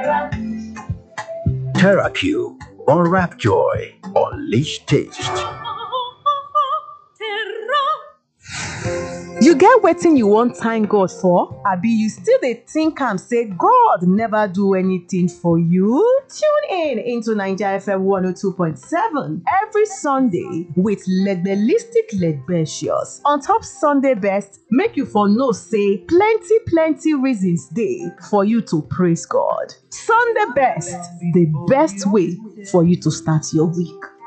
TerraQ Unwrap Joy. Unleash taste. You get wetin you wan thank God for? Abi you still dey think am say God never do anything for you? Tune in into Naija FM 102.7 every Sunday with Legbelistic Legbecious. On top Sunday best, make you for know say plenty plenty reasons dey for you to praise God. Sunday best, the best way for you to start your week.